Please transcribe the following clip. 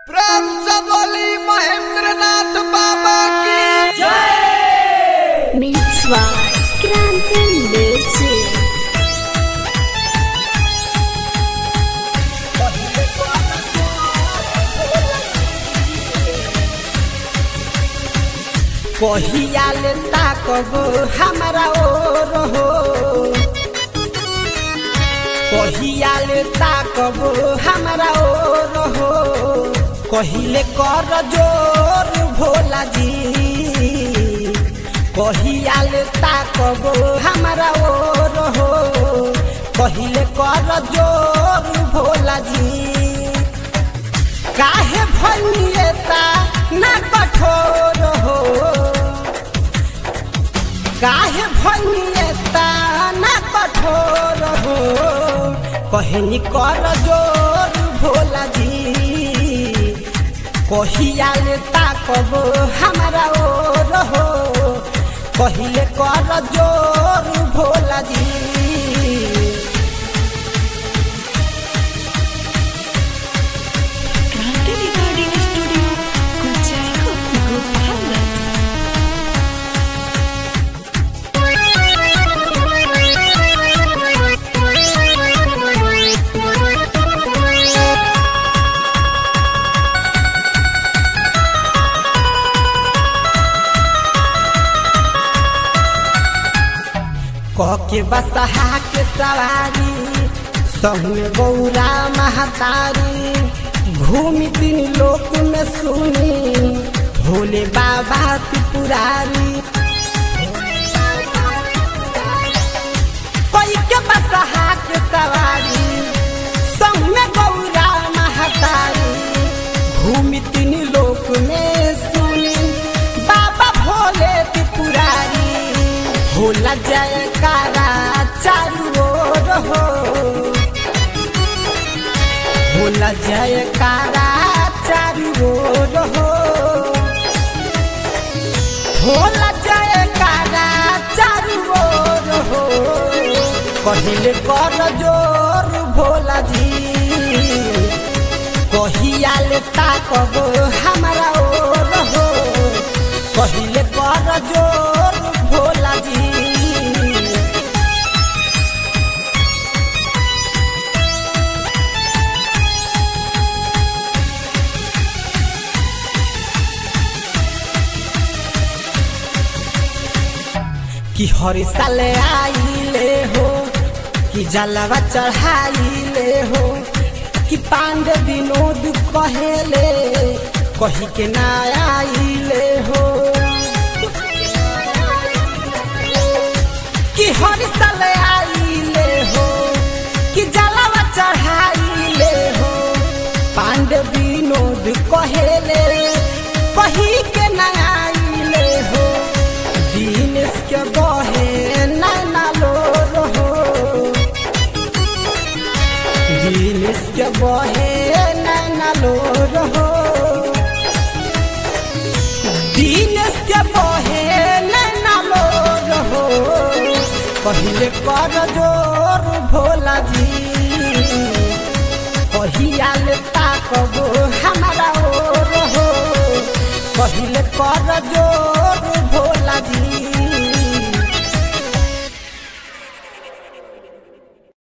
प्रेम से बोली महेंद्र नाथ बाबा की Mix by Grande Music. कहिया ले ताकबो हमरा ओर हो कहिया ले ताकबो हमरा ओर हो कहिले कर जोर भोला जी कहिया ले ताकबो हमरा ओर हो कहिले कर जोर भोला जी काहे भनिएता ना कठोर हो काहे भनिएता ना कठोर हो कहनी कर जोर भोला जी कहिया ले ताकबो हमरा ओर हो कहिले कर जोर भोला जी Grande Recording Studio. Kuchaiko Gopala. कह के बसहा के सवारी सहु गौरा महतारी घूमि तीन लोक में सुनी भोले बाबा त्रिपुरारी कोई के बसहा के सवारी सहु गौरा महतारी घूमि तीन लोक में सुनी बाबा भोले त्रिपुरारी होला जयकारा चारू ओर हो होला जयकारा चारू ओर हो होला जयकारा चारू ओर हो कहिले कर जोर भोला जी कहिया ले ताकबो हमरा ओर हो कहिले कर जोर भोला जी कि हर साल आइले हो कि जलवा चढ़ाइले हो कि पांडे विनोद कहेले कही के ना आइले हो कि हर साल आइले हो कि जलवा चढ़ाइले हो पांडे विनोद कहेले कही के ना आइले हो दिनेश के बहे नैना लोर हो दिनेश के बहे नैना लोर हो दिनेश के बहे नैना लोर हो पहिले कर जोर भोला जी कहिया ले ताकबो हमरा ओर हो पहिले कर जोर भोला जी